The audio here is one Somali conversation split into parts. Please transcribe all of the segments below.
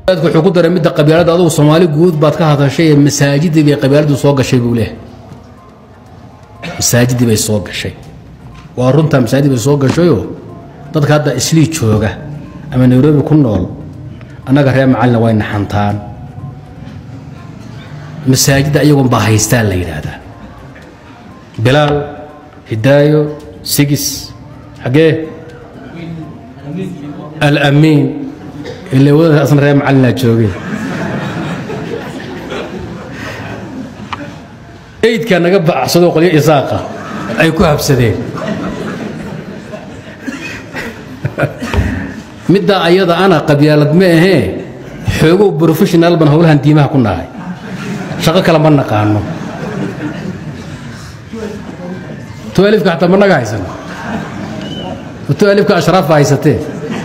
wuxuu ku daray midda qabyaalada adugu soomaali guud baad ka hadashay ee masaajidii bay qabyaaladu soo gashay buu leeyahay masaajidii bay soo gashay waa runtaa masaajid bay soo gashayoo dadka hadda islii jooga ama nairobi ku nool annaga reer macalina way naxantaan masaajidda iyagoon baa haystaan la yidhaahdaa bilaal hidaayo sigis xaggee alamiin ila wadada asna reer macallinaa joogeen eydkaa naga bacsadoo qolyo isaaqa ay ku habsadeen middaa ayada ana qabyaalad ma ahee xoogow professional ban howlahan diimaha ku nahay shaqo kale ma naqaano tualifka xataa ma naga haysan tualifka ashraafa haysatee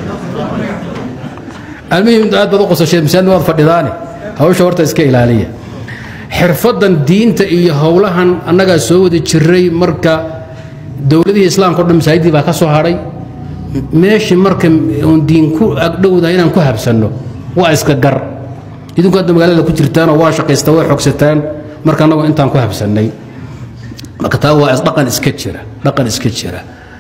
almuhim aad baad u qosashee masaajid waad fadhidaane hawsha horta iska ilaaliya xirfadan diinta iyo howlahan annagaa soo wada jiray marka dowladihii islaamka o dhan masaajidii baa ka soo hadhay meeshii marka oon diin ku agdhowdahay inaan ku habsanno waa iska gar idinku hadda magaalada ku jirtaanoo waa shaqaystaa waa xogsataan marka annagu intaan ku habsannay marka taa waa dhaqan iska jira dhaqan iska jira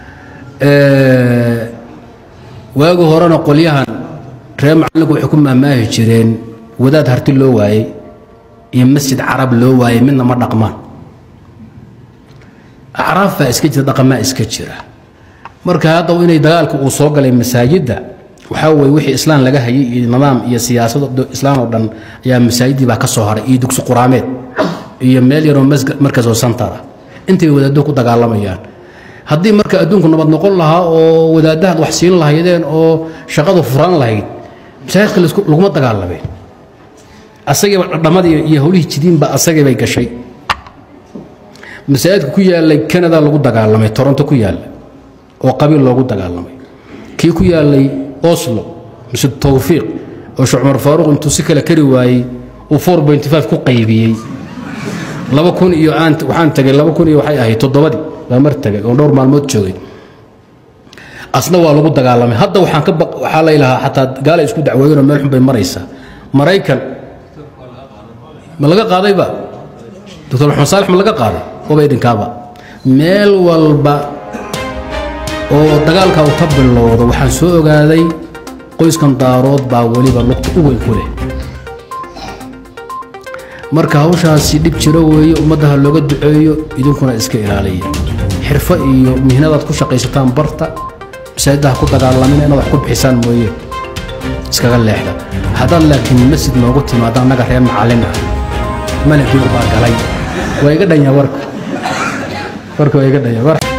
waagi horena qolyahan reer macallinku waxay ku maamaahi jireen wadaad harti loo waayey iyo masjid carab loo waayey midna ma dhaqmaan acraaf baa iska jira dhaqamaa iska jira marka hadda inay dagaalka uu soo galay masaajidda waxaa weye wixii islaan laga hayay iyo nidaam iyo siyaasad islaan oo dhan ayaa masaajidii baa ka soo haray iyo dugsi quraameed iyo meel yaroo markasoo santara intay wadaaddo ku dagaalamayaan haddii marka adduunku nabad noqon lahaa oo wadaadahaad wax siin lahaydeen oo shaqadu furaan lahayd masaajidka laguma dagaalameen asagiiba dhadhamadii iyo howlihii jidiinba asagii bay gashay masaajidka ku yaalay canada lagu dagaalamay toronto ku yaalla oo qabiil loogu dagaalamay kii ku yaalay oslo mise towfiiq oo sheekh cumar faaruq intuu si kale kari waayey uu ku qaybiyey laba kun iyo aan waxaan tagay laba kun iyo waxay ahayd toddobadii baa mar tagay oo dhowr maalmood joogay asna waa lagu dagaalamay hadda waxaan ka waxaa lay lahaa xataa gaala isku dacweeyeenoo meel xun bay maraysaa maraykan ma laga qaadayba doctor maxamed saalex ma laga qaaday waba idinkaaba meel walba oo dagaalka uu ka bilowdo waxaan soo ogaaday qoyskan daarood baa weliba lugta u weyn ku leh marka hawshaasi dhib jiro weeye ummaddaha looga duceeyo idinkuna iska ilaaliya xirfo iyo mihnadaad ku shaqaysataan barta masaajidaha ku dagaalamina inaad wax ku bixisaan mooye iskaga leexda haddaad laakiin masjid noogu timaado annaga reer macallin ah malagii baa galay waa iga dhanya warka warka waa iga dhanya